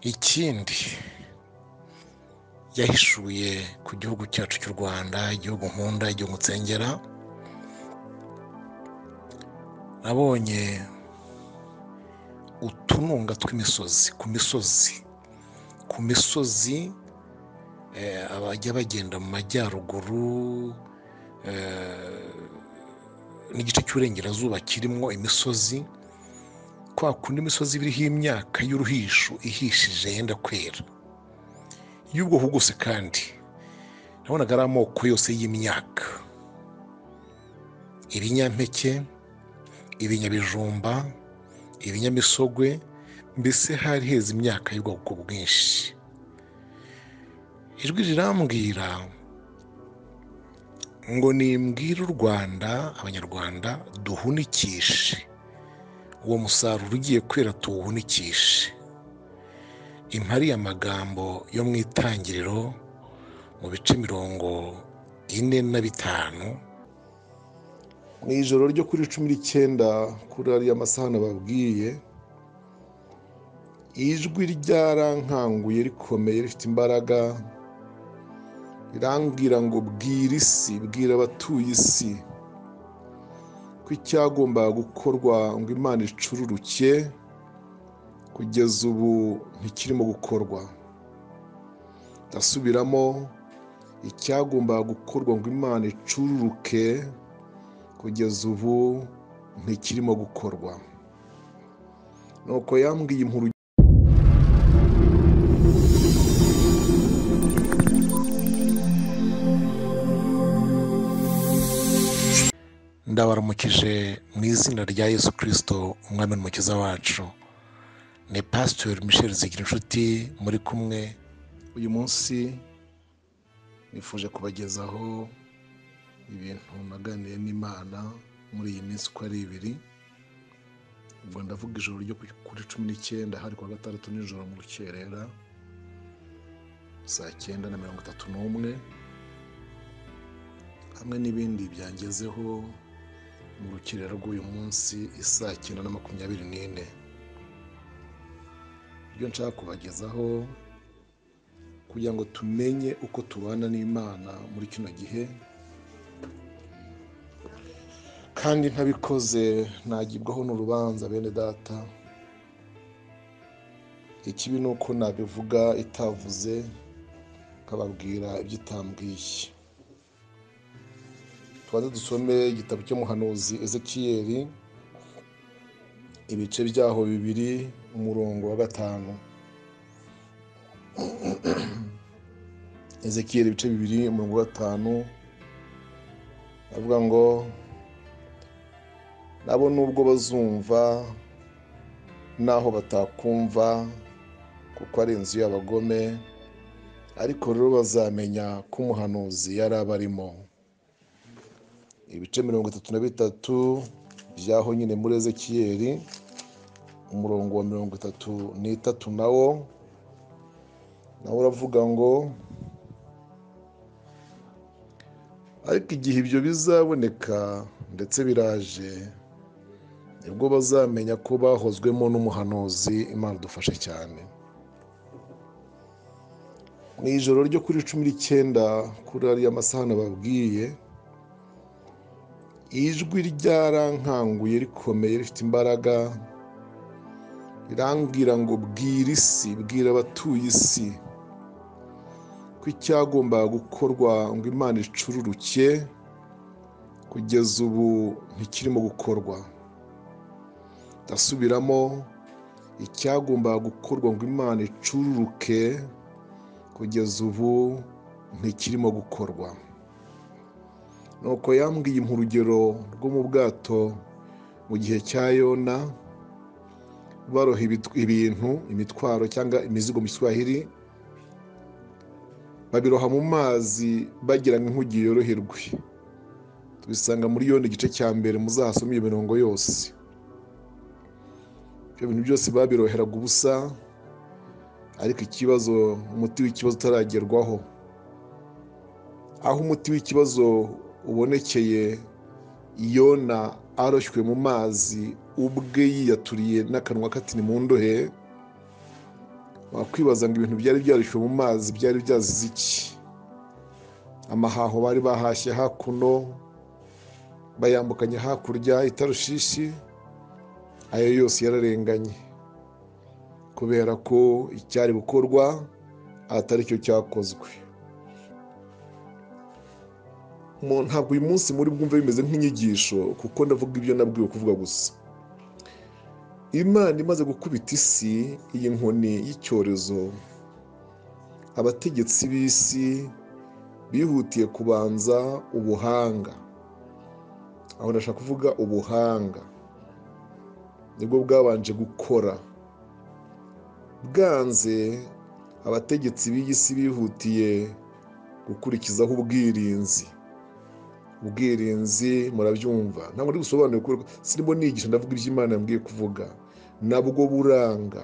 ikindi yahishuye ku gihugu cyacu cy'u rwanda igihugu nkunda igihugu nsengera nabonye utununga tw'imisozi ku misozi ku misozi abajya bagenda mu majyaruguru n'igice cy'uburengerazuba kirimo imisozi kwa kundi imisozi iriho imyaka y'uruhisho ihishije yenda kwera y'ubwoko bwose kandi nabonaga ari amoko yose y'imyaka ibinyampeke ibinyabijumba ibinyamisogwe mbese hari heza imyaka y'ubwoko bwinshi ijwi rirambwira ngo nimbwire u rwanda abanyarwanda duhunikishe uwo musaruro ugiye kwera tuwuhunikishe impari amagambo yo mu itangiriro mu bice mirongo ine na bitanu mu ijoro ryo kuri cumi n'icyenda kuri ariya masaha nababwiye ijwi ryarankanguye rikomeye rifite imbaraga rirambwira ngo bwira isi bwira abatuye isi ko icyagombaga gukorwa ngo imana icururuke kugeza ubu ntikirimo gukorwa ndasubiramo icyagombaga gukorwa ngo imana icururuke kugeza ubu ntikirimo gukorwa nuko yambwiye inkuru ndabaramukije mu izina rya yesu kirisito umwami n'umukiza wacu ni pasitori michel zigira inshuti muri kumwe uyu munsi nifuje kubagezaho ibintu naganiye n'imana muri iyi minsi uko ari ibiri ubwo ndavuga ijoro ryo kuri cumi n'icyenda hari kuwa gatandatu nijoro mu rukerera saa cyenda na mirongo itatu n'umwe hamwe n'ibindi byangezeho mu rukerera rw'uyu munsi isaa cyenda na makumyabiri n'ine ibyo nshaka kubagezaho kugira ngo tumenye uko tubana n'imana muri kino gihe kandi ntabikoze ntagibwaho n'urubanza bene data ikibi ni uko nabivuga itavuze nkababwira ibyo itambwiye tubanze dusome igitabo cy'umuhanuzi ezekiyeri ibice byaho bibiri umurongo wa gatanu ezekiyeri ibice bibiri umurongo wa gatanu avuga ngo nabo nubwo bazumva n'aho batakumva kuko ari inzu y'abagome ariko rero bazamenya ko umuhanuzi yari abarimo ibice mirongo itatu na bitatu byaho nyine muri ezekiyeri umurongo wa mirongo itatu n'itatu nawo nawe uravuga ngo ariko igihe ibyo bizaboneka ndetse biraje nibwo bazamenya ko bahozwemo n'umuhanuzi imana udufashe cyane mu ijoro ryo kuri cumi n'icyenda kuri ariya masaha nababwiye ijwi ryarankanguye rikomeye rifite imbaraga rirambwira ngo bwira isi bwira abatuye isi ko icyagombaga gukorwa ngo imana icururuke kugeza ubu ntikirimo gukorwa ndasubiramo icyagombaga gukorwa ngo imana icururuke kugeza ubu ntikirimo gukorwa nuko yambwiye urugero rwo mu bwato mu gihe cya yona baroha ibintu imitwaro cyangwa imizigo mu giswahili babiroha mu mazi bagira nk'inkugi yoroherwe tubisanga muri yona igice cya mbere muzahasome iyo mirongo yose ibyo bintu byose babiroheraga ubusa ariko ikibazo umuti w'ikibazo utaragerwaho aho umuti w'ikibazo ubonekeye yona aroshywe mu mazi ubwe yiyaturiye n'akanwa katini mu ndohe wakwibaza ngo ibintu byari byarishywe mu mazi byari byazize iki amahaho bari bahashye hakuno bayambukanye hakurya itarushishi ayo yose yararenganye kubera ko icyari gukorwa atari cyo cyakozwe ntabwo uyu munsi muri bwumve bimeze nk'inyigisho kuko ndavuga ibyo nabwiwe kuvuga gusa imana imaze gukubita isi iyi nkoni y'icyorezo abategetsi b'isi bihutiye kubanza ubuhanga aho ndashaka kuvuga ubuhanga nibwo bwabanje gukora bwanze abategetsi b'iyi si bihutiye gukurikizaho ubwirinzi ubwirinzi murabyumva ntabwo ndi gusobanura ko sirimo nigisha ndavuga ibyo imana yambwiye kuvuga nabwo buranga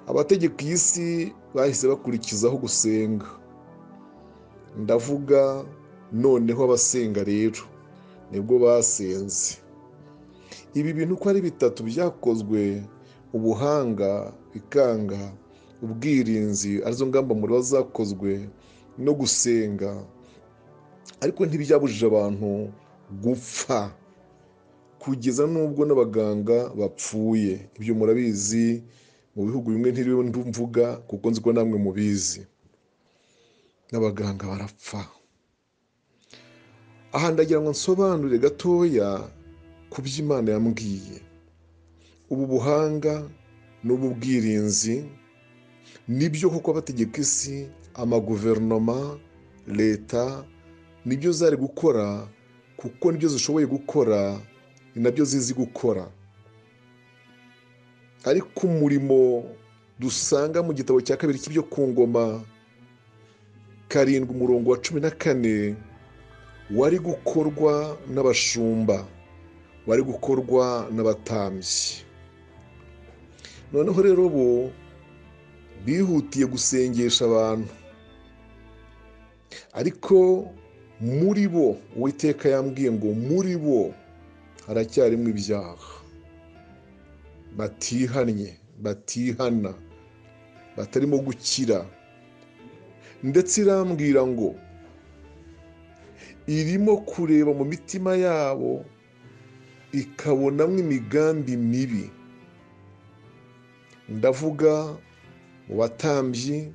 abategeka iyi si bahise bakurikizaho gusenga ndavuga noneho abasenga rero nibwo basenze ibi bintu uko ari bitatu byakozwe ubuhanga bikanga ubwirinzi arizo ngamba muri zakozwe no gusenga ariko ntibyabujije abantu gupfa kugeza n'ubwo n'abaganga bapfuye ibyo murabizi mu bihugu bimwe ntiriwe mvuga kuko nzi ko namwe mubizi n'abaganga barapfa aha ndagira ngo nsobanure gatoya ku byo imana yambwiye ubu buhanga n'ubu bwirinzi nibyo kuko abategeka isi amaguverinoma leta nibyo zari gukora kuko nibyo zishoboye gukora ni nabyo zizi gukora ariko umurimo dusanga mu gitabo cya kabiri cy'ibyo ku ngoma karindwi umurongo wa cumi na kane wari gukorwa n'abashumba wari gukorwa n'abatambyi noneho rero bo bihutiye gusengesha abantu ariko muri bo uwiteka yambwiye ngo muri bo haracyarimo ibyaha batihannye batihana batarimo gukira ndetse irambwira ngo irimo kureba mu mitima yabo ikabonamo imigambi mibi ndavuga mu batambyi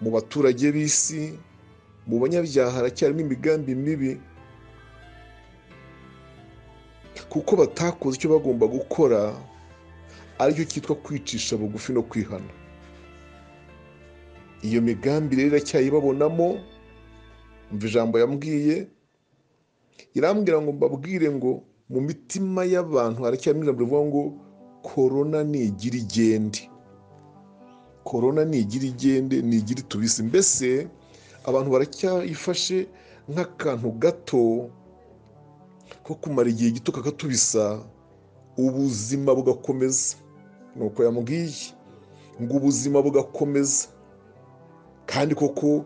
mu baturage b'isi mu banyabyaha haracyarimo imigambi mibi kuko batakoze icyo bagomba gukora aricyo cyitwa kwicisha bugufi no kwihana iyo migambi rero iracyayibabonamo mva ijambo yambwiye irambwira ngo mbabwire ngo mu mitima y'abantu haracyarimo ijambo rivuga ngo korona nigira igende korona nigira igende nigira itubisi mbese abantu baracyayifashe nk'akantu gato ko kumara igihe gito kakatubisa ubuzima bugakomeza ni uko yamubwiye ngo ubuzima bugakomeza kandi koko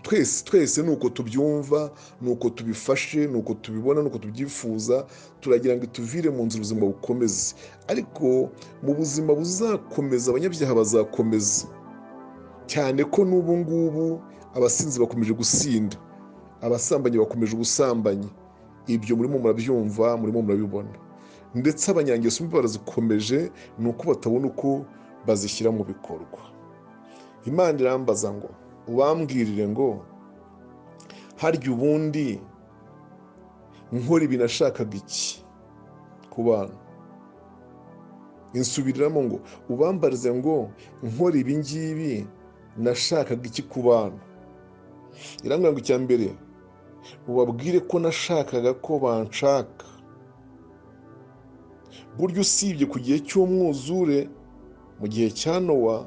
twese twese ni uko tubyumva ni uko tubifashe ni uko tubibona ni uko tubyifuza turagira ngo ituvire mu nzira ubuzima bukomeze ariko mu buzima buzakomeza abanyabyaha bazakomeza cyane ko n'ubu ngubu abasinzi bakomeje gusinda abasambanyi bakomeje ubusambanyi ibyo murimo murabyumva murimo murabibona ndetse abanyangeso mbi barazikomeje ni uko batabona uko bazishyira mu bikorwa imana irambaza ngo ubambwirire ngo harya ubundi nkora ibi nashakaga iki ku bana insubiriramo ngo ubambarize ngo nkora ibi ngibi nashakaga iki ku bana irangurura icya mbere ubabwire ko nashakaga ko banshaka burya usibye ku gihe cy'umwuzure mu gihe cya nowa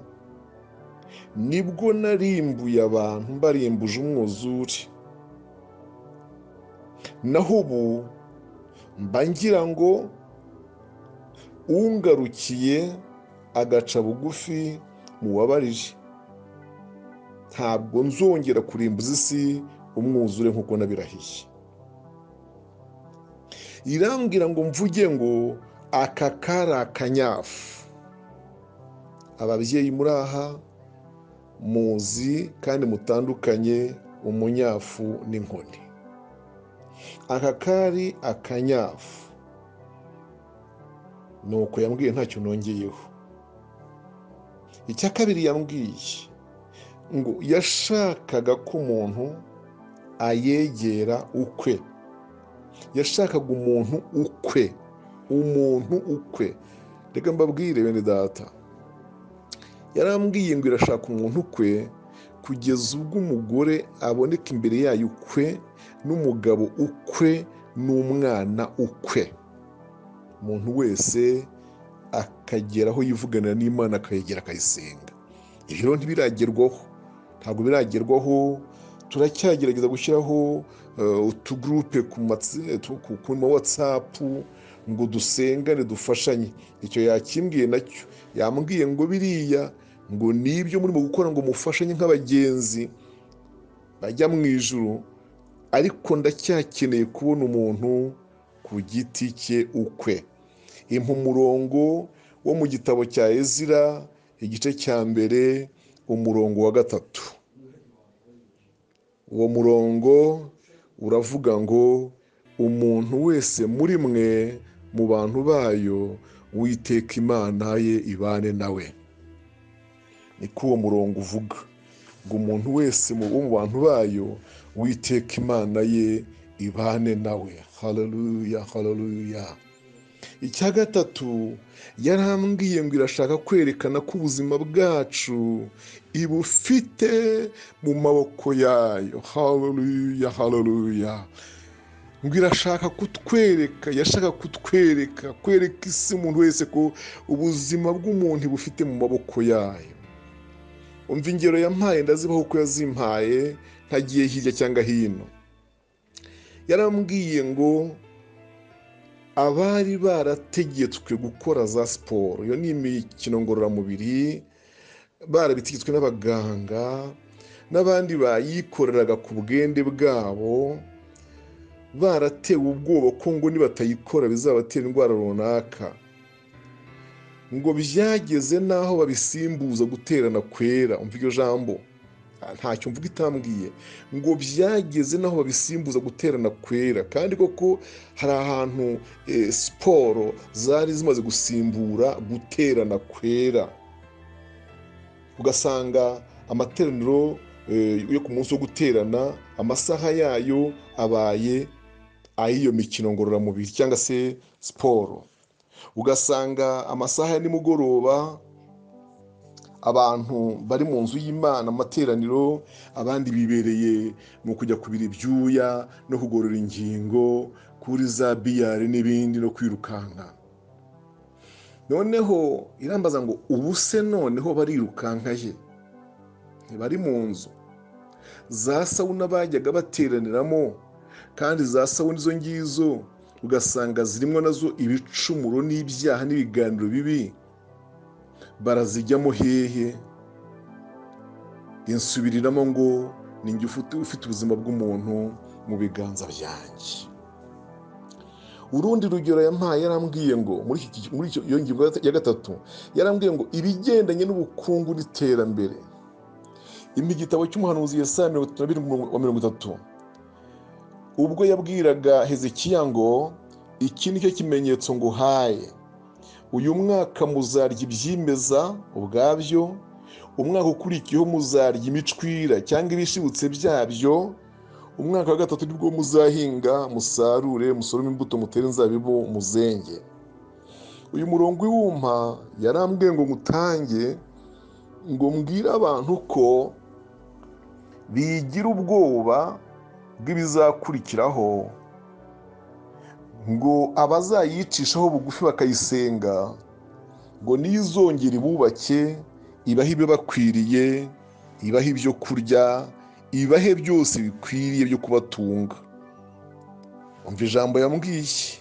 nibwo narimbuye abantu mbarimbuje umwuzure naho ubu mba ngira ngo ungarukiye agaca bugufi muwabarije ntabwo nzongera kurimbuza isi umwuzure nk'uko nabirahiye irambwira ngo mvuge ngo aka kari akanyafu ababyeyi muri aha muzi kandi mutandukanye umunyafu n'inkoni aka kari akanyafu ni uko yambwiye ntacyo nongeyeho icya kabiri yambwiye ngo yashakaga ko umuntu ayegera ukwe yashakaga umuntu ukwe umuntu ukwe reka mbabwire bene data yarambwiye ngo irashaka umuntu ukwe kugeza ubwo umugore aboneka imbere yayo ukwe n'umugabo ukwe n'umwana ukwe umuntu wese akagera aho yivuganira n'imana akayegera akayisenga ibyo ntibiragerwaho ntabwo biragerwaho turacyagerageza gushyiraho utugurupe ku ma watsapu ngo dusengane dufashanye icyo yakimbwiye nacyo yambwiye ngo biriya ngo nibyo murimo gukora ngo mufashanye nk'abagenzi bajya mu ijoro ariko ndacyakeneye kubona umuntu ku giti cye ukwe impa umurongo wo mu gitabo cya ezira igice cya mbere umurongo wa gatatu uwo murongo uravuga ngo umuntu wese muri mwe mu bantu bayo witeka imana ye ibane nawe niko uwo murongo uvuga ngo umuntu wese mu bantu bayo witeka imana ye ibane nawe hararuya hararuya icya gatatu yarambwiye ngo irashaka kwerekana ko ubuzima bwacu ibufite mu maboko yayo hararuya hararuya ngo irashaka kutwereka yashaka kutwereka kwereka isi umuntu wese ko ubuzima bw'umuntu bufite mu maboko yayo umva ingero yampaye ndazibaho ko yazimpaye ntagiye hirya cyangwa hino yarambwiye ngo abari barategetswe gukora za siporo iyo ni imikino ngororamubiri barabitegetswe n'abaganga n'abandi bayikoreraga ku bwende bwabo baratewe ubwoba ko ngo nibatayikora bizabatera indwara runaka ngo byageze n'aho babisimbuza guterana kwera umva iryo jambo ntacyo mvuga itambwiye ngo byageze n'aho babisimbuza guterana kwera kandi koko hari ahantu siporo zari zimaze gusimbura guterana kwera ugasanga amateraniro yo ku munsi wo guterana amasaha yayo abaye ay'iyo mikino ngororamubiri cyangwa se siporo ugasanga amasaha ya nimugoroba abantu bari mu nzu y'imana amateraniro abandi bibereye mu kujya kubira ibyuya no kugorora ingingo kuri za biyari n'ibindi no kwirukanka noneho irambaza ngo ubu se noneho barirukanka ye bari mu nzu za sawuna bajyaga bateraniramo kandi za sawuna izo ngizo ugasanga zirimo nazo ibicumuro n'ibyaha n'ibiganiro bibi barazijyamo hehe insubiriramo ngo ninjye ufite ubuzima bw'umuntu mu biganza byanjye urundi rugero yampaye yarambwiye ngo muri iyo ngingo ya gatatu yarambwiye ngo ibigendanye n'ubukungu n'iterambere igitabo cy'umuhanuzi ya mirongo itatu na birindwi wa mirongo itatu ubwo yabwiraga hezekiya ngo iki ni cyo kimenyetso ngo uhaye uyu mwaka muzarya ibyimeza ubwabyo umwaka ukurikiyeho muzarya imicwira cyangwa ibishibutse byabyo umwaka wa gatatu nibwo muzahinga musarure musorome imbuto mutere inzabibu muzenge uyu murongo w'iwumpa yarambwiye ngo mutange ngo mbwire abantu ko bigira ubwoba bw'ibizakurikiraho ngo abazayicishaho bugufi bakayisenga ngo nizongere ibubake ibahe ibibakwiriye ibahe ibyo kurya ibahe byose bikwiriye byo kubatunga umva ijambo yambwiye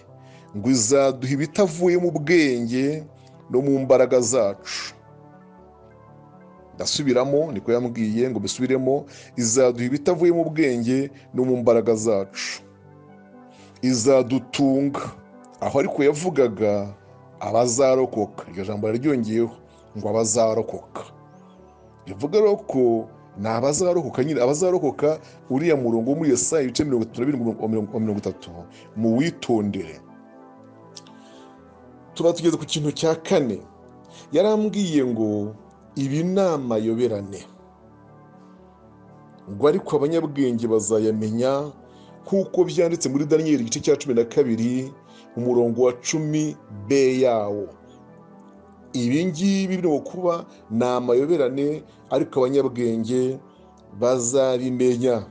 ngo izaduha ibitavuye mu bwenge no mu mbaraga zacu ndasubiramo niko yambwiye ngo mbisubiremo izaduha ibitavuye mu bwenge no mu mbaraga zacu izadutunga aho ariko yavugaga abazarokoka iryo jambo araryongeyeho ngo abazarokoka bivuga rero ko ni abazarokoka nyine abazarokoka uriya murongo wo muri iyo saa ibice mirongo itatu na bibiri mirongo itatu mu witondere tuba tugeze ku kintu cya kane yarambwiye ngo ibi ni amayoberane ngo ariko abanyabwenge bazayamenya kuko byanditse muri daniyeli igice cya cumi na kabiri umurongo wa cumi b yawo ibi ngibi birimo kuba ni amayoberane ariko abanyabwenge bazabimenya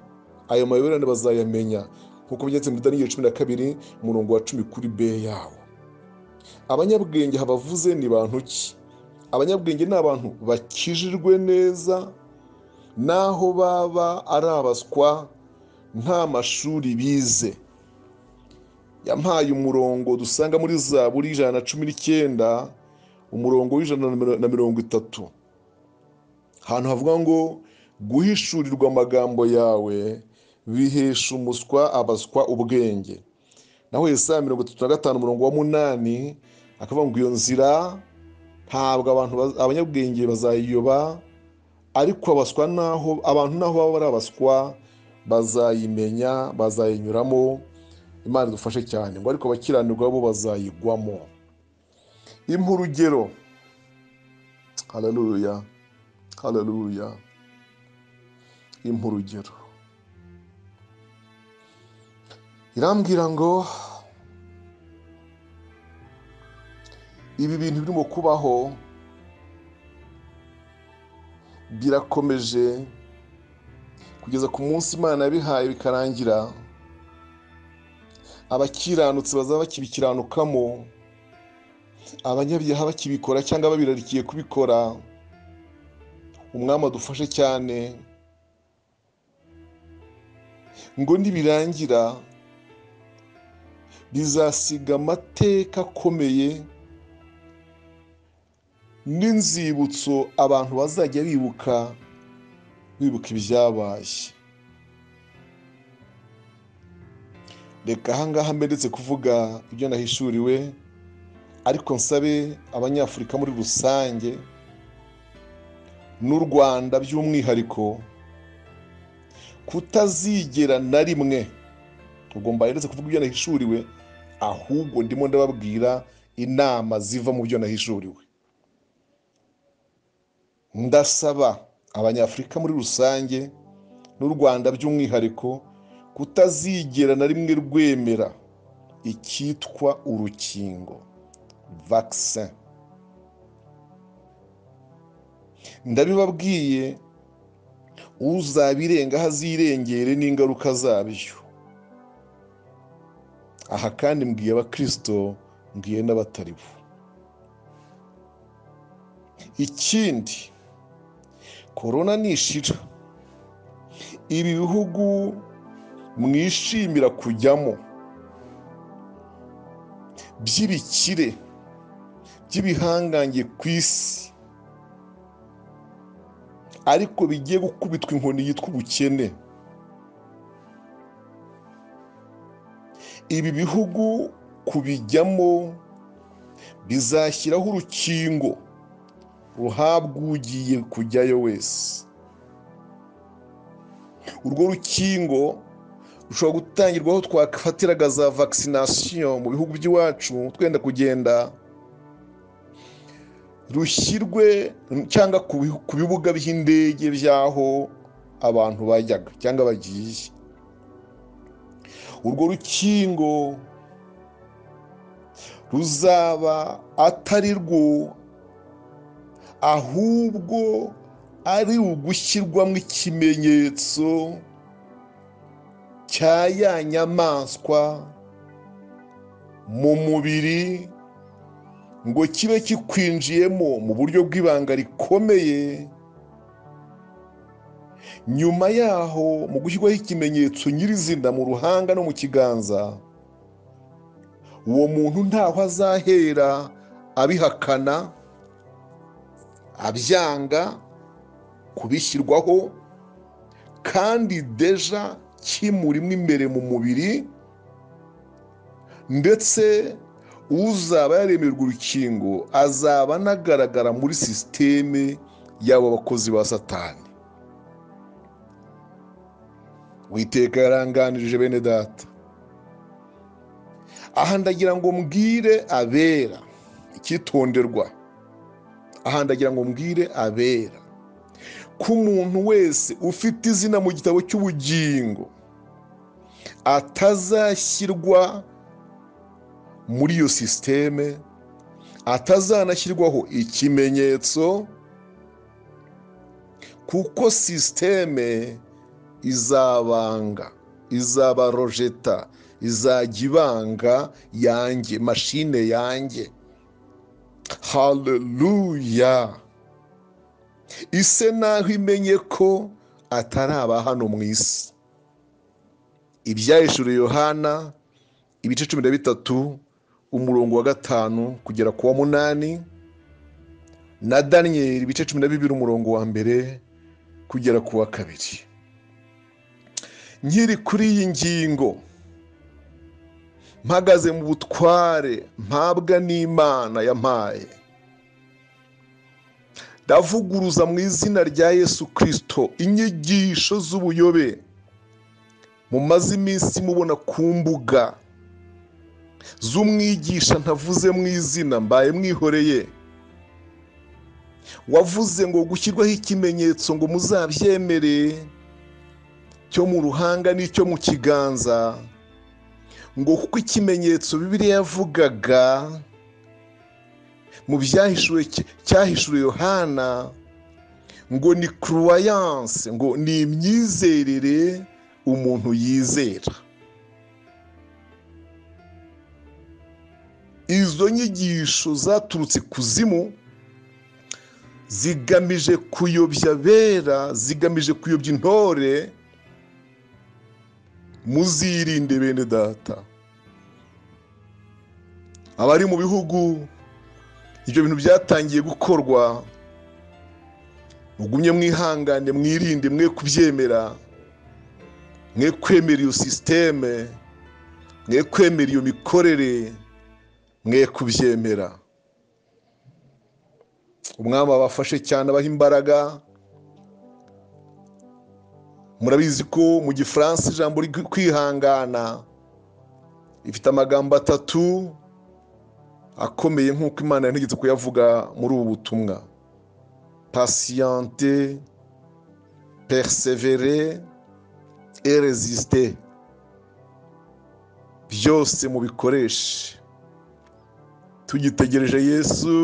ayo mayoberane bazayamenya kuko byanditse muri daniyeli cumi na kabiri umurongo wa cumi kuri b yawo abanyabwenge habavuze ni bantu ki abanyabwenge ni abantu bakijijwe neza naho baba ari abaswa nta mashuri bize yampaye umurongo dusanga muri za buri ijana na cumi n'icyenda umurongo w'ijana na mirongo itatu ahantu havuga ngo guhishurirwa amagambo yawe bihesha umuswa abaswa ubwenge naho saa mirongo itatu na gatanu umurongo wa munani akavuga ngo iyo nzira ntabwo abantu abanyabwenge bazayiyoba ariko abaswa naho abantu naho baba ari abaswa bazayimenya bazayinyuramo imana idufashe cyane ngo ariko abakiranirwa bo bazayigwamo impa urugero hararuya hararuya impa urugero irambwira ngo ibi bintu birimo kubaho birakomeje kugeza ku munsi imana yabihaye bikarangira abakiranutsi bazaba bakibikiranukamo abanyabyaha bakibikora cyangwa babirarikiye kubikora umwami adufashe cyane ngo nibirangira bizasiga amateka akomeye n'inzibutso abantu bazajya bibuka bibuka ibyabaye reka ahangaha mberetse kuvuga ibyo nahishuriwe ariko nsabe abanyafurika muri rusange n'u rwanda by'umwihariko kutazigera na rimwe ubwo mbaheretse kuvuga ibyo nahishuriwe ahubwo ndimo ndababwira inama ziva mu byo nahishuriwe ndasaba abanyafurika muri rusange n'u rwanda by'umwihariko kutazigera na rimwe rwemera icyitwa urukingo vaccin ndabibabwiye uzabirengaho azirengere n'ingaruka zabyo aha kandi mbwiye abakirisito mbwiye n'abatari bo ikindi korona nishira ibi bihugu mwishimira kujyamo by'ibikire by'ibihangange ku isi ariko bigiye gukubitwa inkoni yitwa ubukene ibi bihugu kubijyamo bizashyiraho urukingo ruhabwa ugiye kujyayo wese urwo rukingo rushobora gutangirwaho twafatiraga za vakisinasiyo mu bihugu by'iwacu twenda kugenda rushyirwe cyangwa ku bibuga by'indege by'aho abantu bajyaga cyangwa bagiye urwo rukingo ruzaba atari rwo ahubwo ari ugushyirwamo ikimenyetso cya ya nyamaswa mu mubiri ngo kibe kikwinjiyemo mu buryo bw'ibanga rikomeye nyuma yaho mu gushyirwaho ikimenyetso nyirizina mu ruhanga no mu kiganza uwo muntu ntaho azahera abihakana abyanga kubishyirwaho kandi deja kimurimo imbere mu mubiri ndetse uzaba yaremerwa urukingo azaba anagaragara muri sisiteme y'abo bakozi ba satani witeka yaranganirije bene data aha ndagira ngo mbwire abera icyitonderwa aha ndagira ngo mbwire abera ko umuntu wese ufite izina mu gitabo cy'ubugingo atazashyirwa muri iyo sisiteme atazanashyirwaho ikimenyetso kuko sisiteme izabanga izaba rojeta izajya ibanga yanjye mashine yanjye haleluya ise naho imenye ko atari aba hano mu isi ibyahishuriwe yohana ibice cumi na bitatu umurongo wa gatanu kugera ku wa munani na daniyeli ibice cumi na bibiri umurongo wa mbere kugera ku wa kabiri nkiri kuri iyi ngingo mpagaze mu butware mpabwa n'imana yampaye ndavuguruza mu izina rya yesu kirisito inyigisho z'ubuyobe mumaze iminsi mubona ku mbuga z'umwigisha ntavuze mu izina mbaye mwihoreye wavuze ngo gushyirwaho ikimenyetso ngo muzabyemere cyo mu ruhanga n'icyo mu kiganza ngo kuko ikimenyetso bibiliya yavugaga mu byahishuwe cyahishuriwe yohana ngo ni kuruwayanse ngo ni imyizerere umuntu yizera izo nyigisho zaturutse kuzimu zigamije kuyobya abera zigamije kuyobya intore muzirinde bene data abari mu bihugu ibyo bintu byatangiye gukorwa mugumye mwihangane mwirinde mwe kubyemera mwe kwemera iyo sisiteme mwe kwemera iyo mikorere mwe kubyemera umwami abafashe cyane abaha imbaraga murabizi ko mu gifaransa ijambo kwihangana rifite amagambo atatu akomeye nk'uko imana yantegetse kuyavuga muri ubu butumwa pasiyante perisevere erezisite byose mubikoreshe tugitegereje yesu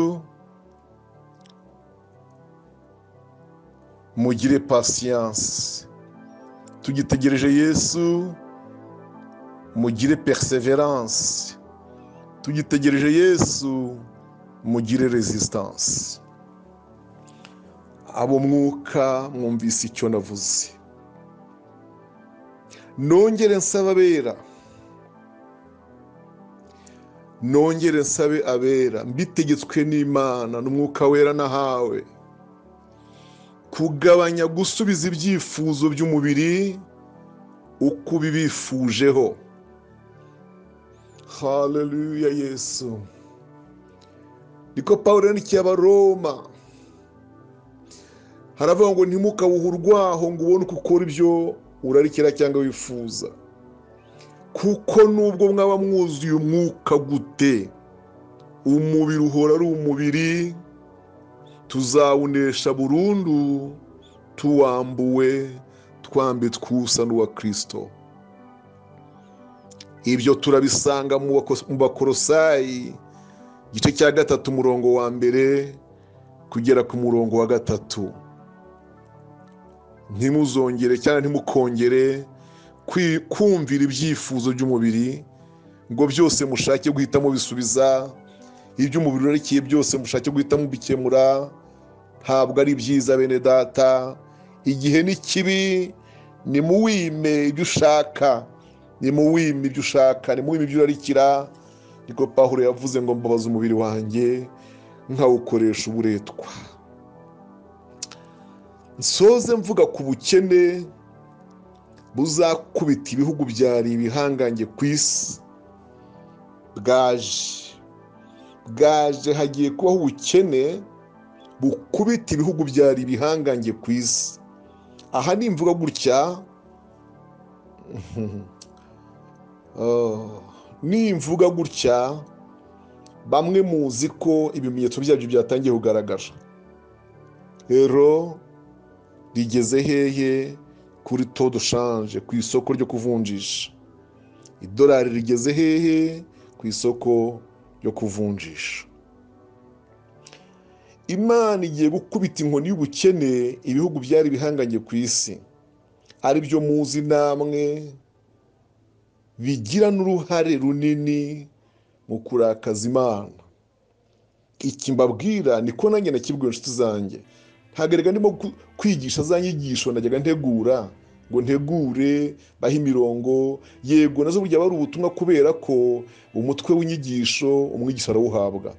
mugire pasiyanse tugitegereje yesu mugire perseverance tugitegereje yesu mugire resistance abo mwuka mwumvise icyo navuze nongere nsaba abera nongere nsabe abera mbitegetswe n'imana n'umwuka wera nahawe kugabanya gusubiza ibyifuzo by'umubiri uko ubibifujeho haleluya yesu niko paul yandikiye abaroma haravuga ngo ntimukawuhe urwaho ngo ubone uko ukora ibyo urarikira cyangwa wifuza kuko nubwo mwaba mwuzuye umwuka gute umubiri uhora ari umubiri tuzawunesha burundu tuwambuwe twambitswe usa n'uwa kirisito ibyo turabisanga mu bakorosayi igice cya gatatu umurongo wa mbere kugera ku murongo wa gatatu ntimuzongere cyangwa ntimukongere kumvira ibyifuzo by'umubiri ngo byose mushake guhita mubisubiza iby'umubiri urerekeye byose mushake guhita mubikemura ntabwo ari byiza bene data igihe ni kibi ni muwime ibyo ushaka ni muwime ibyo ushaka ni muwime ibyo urarikira niko pahuro yavuze ngo mbabaze umubiri wanjye nkawukoresha uburetwa nsoze mvuga ku bukene buzakubita ibihugu byari ibihangange ku isi bwaje bwaje hagiye kubaho ubukene bukubita ibihugu byari ibihangange ku isi aha ni imvugo gutya ni imvuga gutya bamwe muzi ko ibimenyetso byabyo byatangiye kugaragara rero rigeze hehe kuri to dushanje ku isoko ryo kuvunjisha idolari rigeze hehe ku isoko ryo kuvunjisha imana igiye gukubita inkoni y'ubukene ibihugu byari bihanganye ku isi ari byo muzi namwe bigira n'uruhare runini mu kurakaza imana iki mbabwira niko nanjye nakibwiwe inshuti zanjye ntagarega ndimo kwigisha za nyigisho najyaga ntegura ngo ntegure bahe imirongo yego nazo burya bari ubutumwa kubera ko umutwe w'inyigisho umwigisha arawuhabwa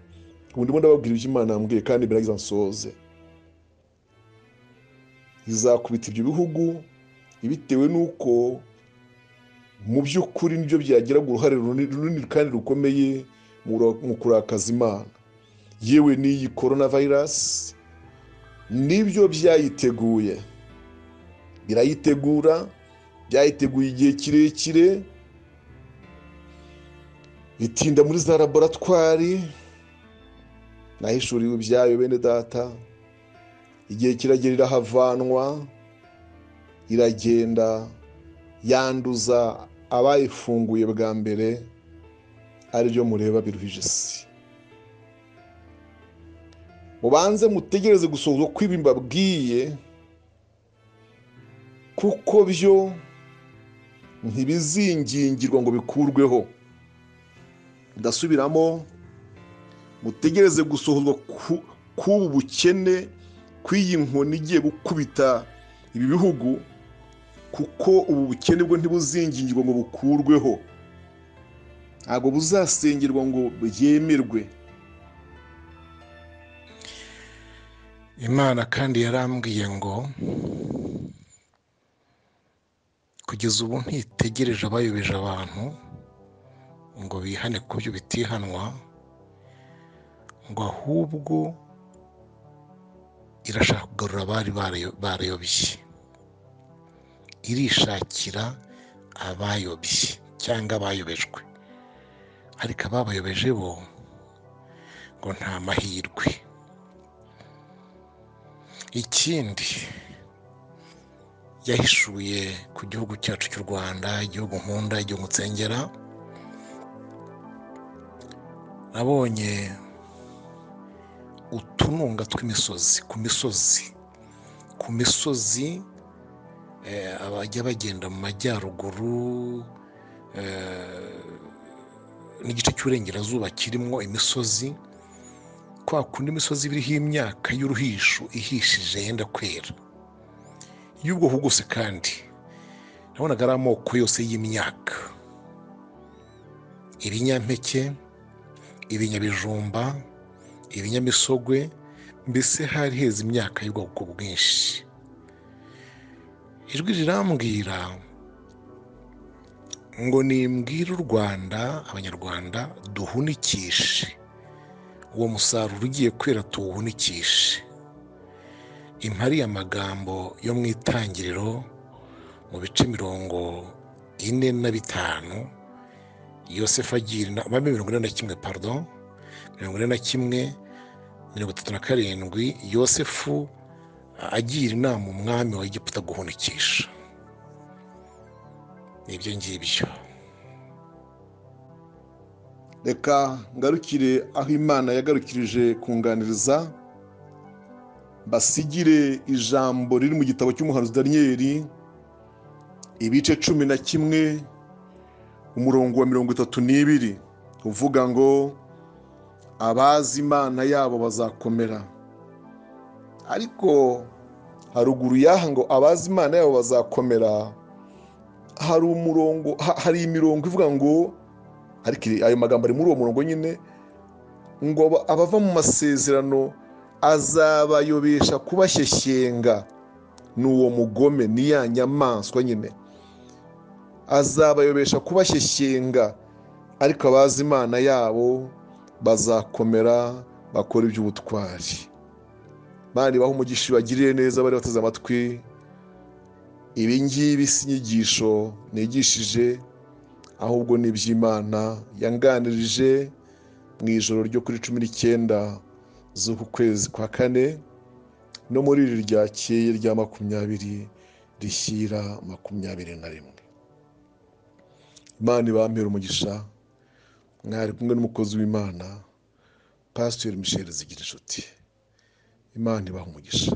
ubu ndimo ndababwira ibyo imana yambwiye kandi biragiza nsoze izakubita ibyo bihugu bitewe n'uko mu by'ukuri nibyo byagiraga uruhare runini kandi rukomeye mu kurakaza imana yewe n'iyi korona vayirasi nibyo byayiteguye birayitegura byayiteguye igihe kirekire bitinda muri za laboratwari nahishuriwe ibyayo bene data igihe kiragera irahavanwa iragenda yanduza abayifunguye bwa mbere aribyo mureba biruhije isi mubanze mutegereze gusohoza kw'ibi mbabwiye kuko byo ntibizingingirwa ngo bikurweho ndasubiramo mutegereze gusohozwa k'ubu bukene kw'iyi nkoni igiye gukubita ibi bihugu kuko ubu bukene bwo ntibuzingingirwa ngo bukurweho ntabwo buzasengerwa ngo byemerwe imana kandi yarambwiye ngo kugeza ubu ntitegereje abayobeje abantu ngo bihane ku byo bitihanwa ngo ahubwo irashaka kugarura abari barayobye irishakira abayobye cyangwa abayobejwe ariko ababayobeje bo ngo nta mahirwe ikindi yahishuye ku gihugu cyacu cy'u rwanda igihugu nkunda igihugu nsengera nabonye utununga tw'imisozi ku misozi ku misozi abajya bagenda mu majyaruguru n'igice cy'uburengerazuba kirimo imisozi kwa kundi imisozi biriho imyaka y'uruhisho ihishije yenda kwera y'ubwoko bwose kandi nabonaga ari amoko yose y'imyaka ibinyampeke ibinyabijumba ibinyamisogwe mbese hari heza imyaka y'ubwoko bwinshi ijwi rirambwira ngo nimbwire u rwanda abanyarwanda duhunikishe uwo musaruro ugiye kwera tuwuhunikishe impari amagambo yo mu itangiriro mu bice mirongo ine na bitanu yosefu agira inama mirongo ine na kimwe pardon mirongo ine na kimwe mirongo itatu na karindwi yosefu agira inama umwami wa Egiputa guhunikisha ni ibyo ngibyo reka ngarukire aho imana yagarukirije kunganiriza basigire ijambo riri mu gitabo cy'umuhanuzi daniyeli ibice cumi na kimwe umurongo wa mirongo itatu n'ibiri uvuga ngo abazi imana yabo bazakomera ariko haruguru y'aha ngo abazi imana yabo bazakomera hari umurongo hari imirongo ivuga ngo ariko ayo magambo ari muri uwo murongo nyine ngo abava mu masezerano azabayobesha kubashyeshyenga ni uwo mugome ni ya nyamaswa nyine azabayobesha kubashyeshyenga ariko abazi imana yabo bazakomera bakora iby'ubutwari bandi baha umugisha bagiriye neza bari bateze amatwi ibi ngibi si inyigisho nigishije ahubwo ni iby'imana yanganirije mu ijoro ryo kuri cumi n'icyenda z'uku kwezi kwa kane no muri iri ryakeye rya makumyabiri rishyira makumyabiri na rimwe imana ibampera umugisha mwari kumwe n'umukozi w'imana pasiteri misheli zigira inshuti imana ibaha umugisha